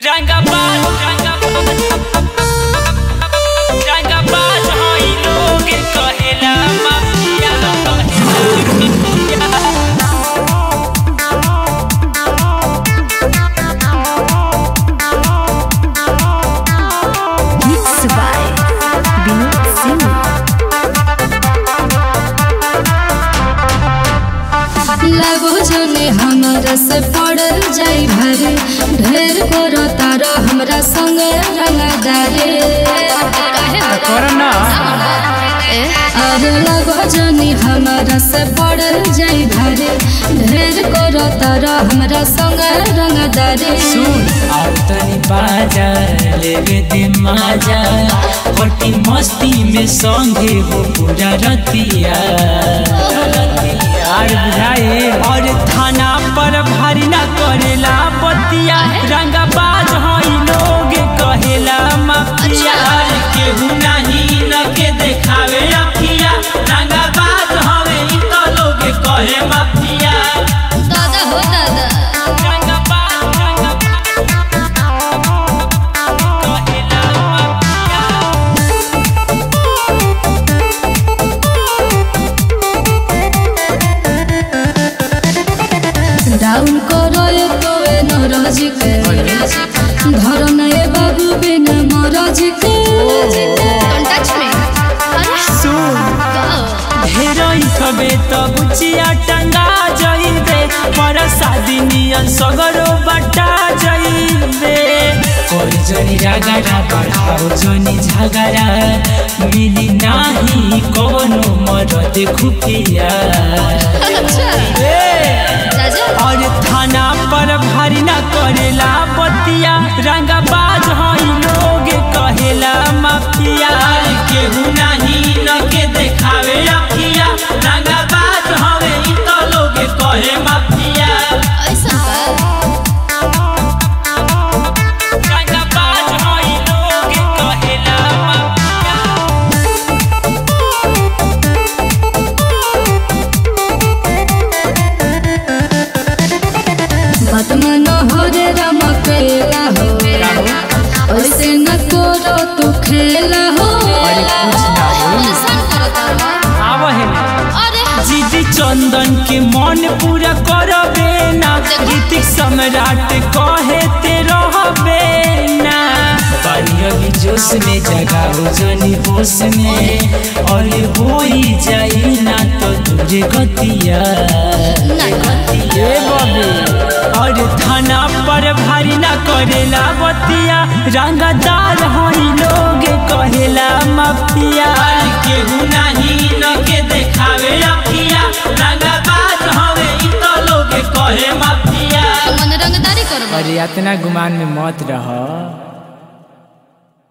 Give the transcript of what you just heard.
रंगाबाज रंगाबाज हई लोग कहेला mafia Mixed by Vinod Singh. लगो जने हमरा से पड़ल जाई भरे ढेर करो तारा हमरा संग रंगदारे अरे लगो जने हमरा से पड़ल जाई भरे ढेर करो तारा हमरा संग रंगदारे अब तनी बाजा लेवे दे माजा होटी मस्ती में संगे हो पूरा रतिया और बुझाए और थाना पर भारी ना करेला बतिया रंगाबाज हई लोग कहेला माफिया अरे केहू नहीं न के देखावे अखिया रंगाबाज हवे इ तो लोग कहे माफिया दादा हो दादा रंगाबाज रंगाबाज कहेला माफिया डाउन करो ये तो ए नरज के घर नए बाबू बिन मरज के ढेरई खबे त बुचिया टंगा जइबे पर शादी नियन सगरो बटा जइबे कोई जनी रागरा बढ़ाओ जनी झगड़ा मिली नाही कोनो मरद खुफिया और थाना पर भारी ना करेला बतिया रंगाबाज हई लोग कहेला माफिया केहू नहीं न के देखावे अखिया रंगाबाज हवे इ तो लोग कहे माफिया रंगाबाज हई लोग कहेला माफिया बतमन हो रे रमकेला हो ऐसे न करो तू खेला हो जीजी चंदन के मन पूरा करबे ना ऋतिक सम्राट कहे ते रहबे ना पानी अभी जोश में जगाओ जनी होश में और होई जाई ना तो तुझे गतिया ए बाबे और थाना पर भारी ना करेला बतिया रंगदार हई लोग कहेला माफिया केहू नहीं न के देखावे अखिया रंगबाज हवे इ तो लोग कहे माफिया मन रंगदारी करबो अरे इतना गुमान में मत रह